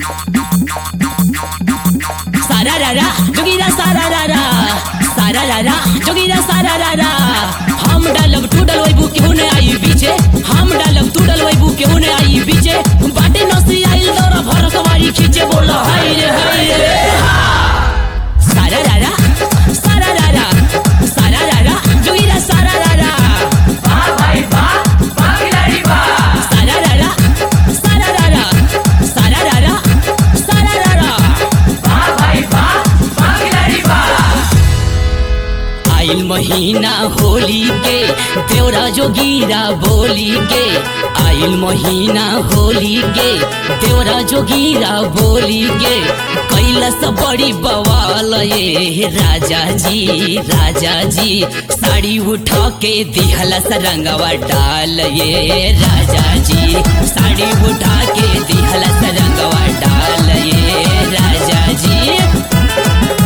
सारा रारा जोगीरा सारा रारा सारा रारा जोगीरा सारा रारा हम डालब तू डलवैबू केहू ने आई बीचे हम डालब तू डलवैबू केहू ने आई बीचे बाटे नसी आइल दौरा भर सवारी खींचे बोला हाय रे हाय रे सारा रारा सारा रारा सारा रारा जोगीरा सारा रारा सारा रारा सारा रारा सारा रारा सारा रारा आइल महीना होली के देवरा जोगीरा बोली के आइल महीना होली के देवरा जोगीरा बोली के कैलस बड़ी बवाल ये राजा जी राजा जी साड़ी उठा के दिहलस रंगवा डाल ये राजा जी साड़ी उठा के दिहलस रंगवा डाल ये राजा जी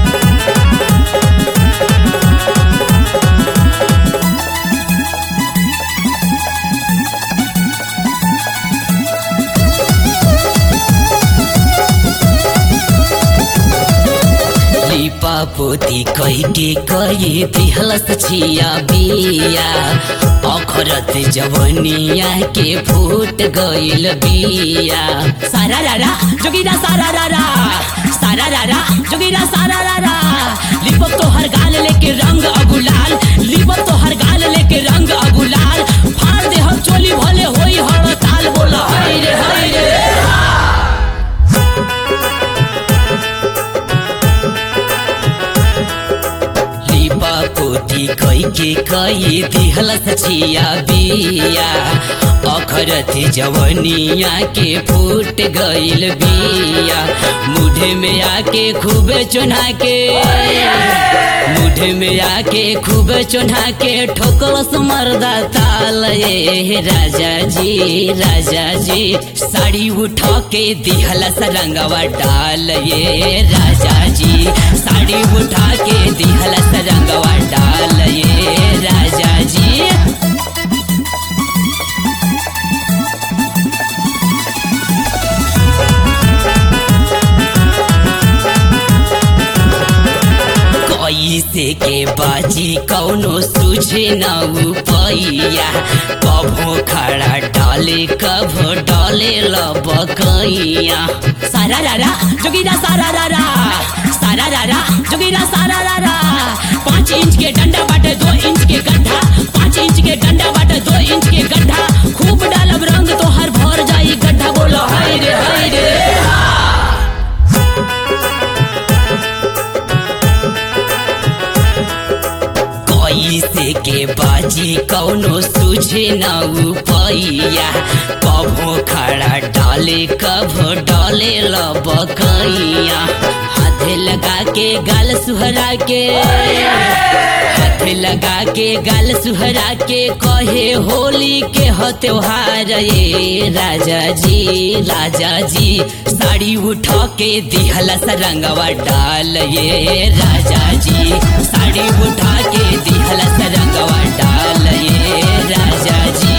लिपा पोती कही के कही दिहलस छिया बिया अखरत जवनिया के फूट गइल बिया सारा रारा जोगीरा सारा रारा सारा रारा जोगीरा सारा रारा लिपप तो हर गाल लेके रंग अगुलाल लिपप तो हर गाल लेके रंग अगुलाल फाड़ दे हम चोली भले होई हड़ताल बोला हाय रे हाय रे लिपा पोती कई के कई दिहलस छिया बिया अखरत जवनिया के फूट गइल बिया मुढ़े में आके खूब चुना के मुढ़े में आके खूब चुना के ठोकलस मर्दा ताल ये राजा जी राजा जी साड़ी उठा के दिहलस रंगवा डाल ये राजा जी साड़ी उठा के दिहलस रंगवा डाल ये राजा जी कैसे के बाजी कौनो सूझे न उपैया कभो खड़ा डाले कभो डाले लबकैया सारा रारा जोगीरा सारा रारा सारा रारा जोगीरा सारा रारा पाँच इंच के डंडा बाटे दो इंच के गड्ढा पाँच इंच के डंडा बाटे दो इंच के गड्ढा खूब डालब रंग तो हर भर जाई गड्ढा बोलो हाय रे हाय रे कैसे के बाजी कौनो सूझे न उपैया कभो खड़ा डाले कभो डाले लबकैया हाथे लगा के गाल सुहरा के हाथे लगा के गाल सुहरा के कहे होली के हो त्योहार ये राजा जी राजा जी साड़ी उठा के दिहलस रंगवा डाल ये राजा जी साड़ी उठा के दिहलस रंगवा डाल ये राजा जी